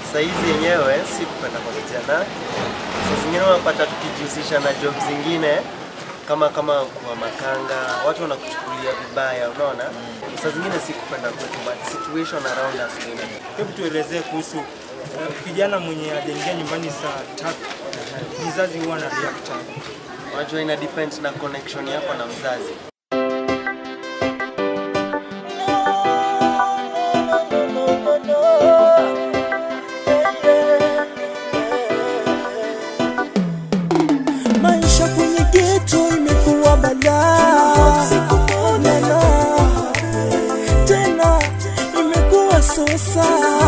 saizi yenyewe si kupenda kwa vijana. Saa zingine unapata tukijihusisha na job zingine kama kama kuwa makanga, watu wanakuchukulia vibaya, unaona. Saa zingine si kupenda kwetu, but situation around us ni Hebu tuelezee kuhusu eh, kijana mwenye aliingia nyumbani saa tatu, mzazi huwa na react aje? Unajua ina depend na connection yako na mzazi. Maisha kwenye geto imekuwa balaa, Lala. tena imekuwa sosa.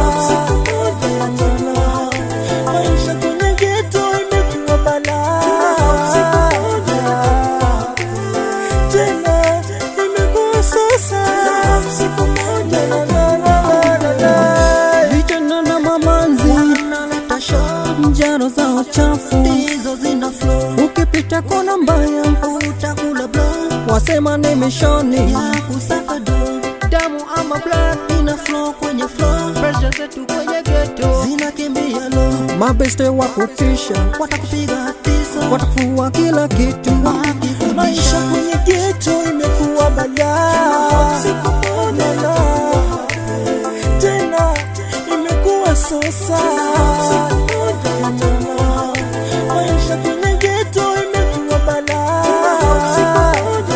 Maisha kwenye geto imekuwa balaa, tena imekuwa sosa. La, la, la, la, la. Vijana na mamanzi njaro za uchafu hizo zina flow. Ukipita kona mbaya utakula blow, wasema ni mishoni ya kusaka do. Damu ama blood ina flow kwenye flow, pressure zetu kwenye ghetto zinakimbia low. Mabeste wa kutisha watakupiga tisa, watakufua kila kitu. Maisha kwenye ghetto imekuwa balaa, Lala. tena imekuwa sosa. Maisha kwenye ghetto imekuwa balaa,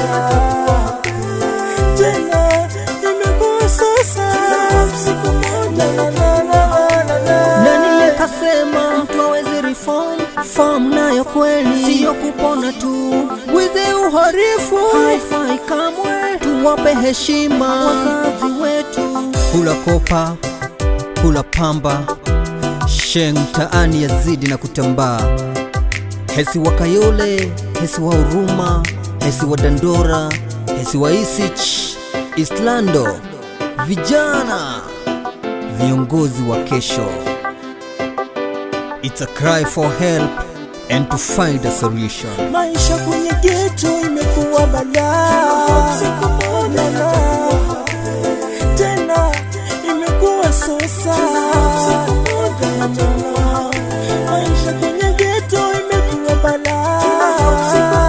tena imekuwa sosa. La, la, la, la, la, la. Nani kasema mtu hawezi reform? Farm nayo kweli siyo kupona tu, wizi uharifu haifai kamwe, tuwape heshima wazazi wetu. kula kopa, kula pamba, sheng mtaani yazidi na kutambaa. Hesi wa Kayole, hesi wa Huruma, hesi wa Dandora, hesi wa Isich, Islando, vijana viongozi wa kesho. It's a cry for help and to find a solution. Maisha kwenye ghetto imekuwa balaa, Lala. tena imekuwa sosa. Maisha kwenye ghetto imekuwa balaa,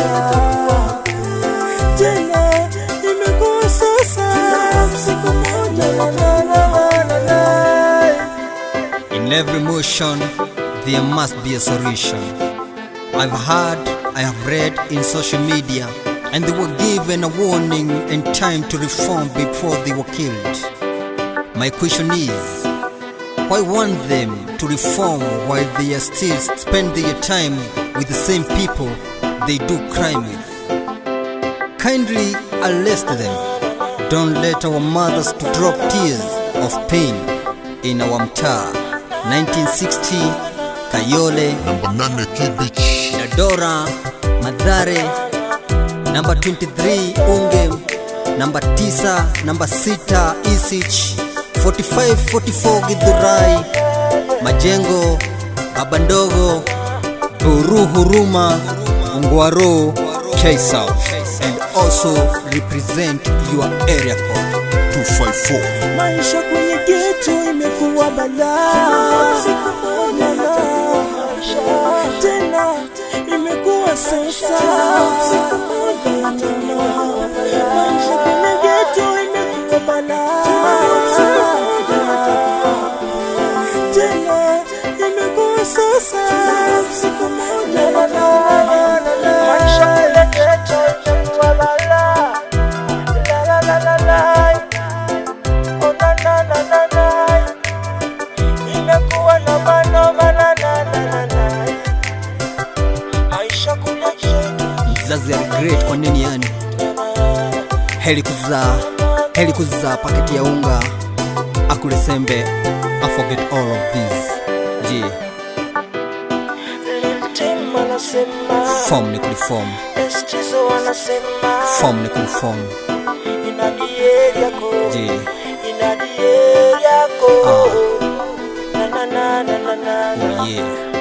tena imekuwa sosa. La, la, la, la, la, la. In every motion, there must be a solution. I've heard, I have read in social media, and they were given a warning and time to reform before they were killed. My question is, why want them to reform while they are still spend their time with the same people they do crime with? Kindly arrest them. Don't let our mothers to drop tears of pain in our mtaa. 1960 Kayole, Namba nane Kibich. Dadora, Madhare, namba 23 Unge, namba 9, namba 6 Isich, 45 44 Githurai, Majengo, Abandogo, Buru Huruma, Ungwaro, K South, and also represent your area code 254. Maisha kwenye ghetto imekuwa balaa, Lala. tena imekuwa sasa. Maisha kwenye ghetto imekuwa balaa, tena imekuwa sasa. La, la, la, la, la, la. Maisha kwenye ghetto imekuwa balaa, la, la, la, la, la. Oh, na, na, na, na, na. Imekuwa noma noma na, na, na, na, na. Maisha kwenye ghetto Mzazi aligret kwa nini yani? Heri kuzaa, heri kuzaa paketi ya unga, akule sembe, I forget all of this. Je, Liltim anasema form ni kuliform, Estizo anasema form ni kuliform. Inadie yako Je, Inadie yako Ah. Na na na na na na oh yeah.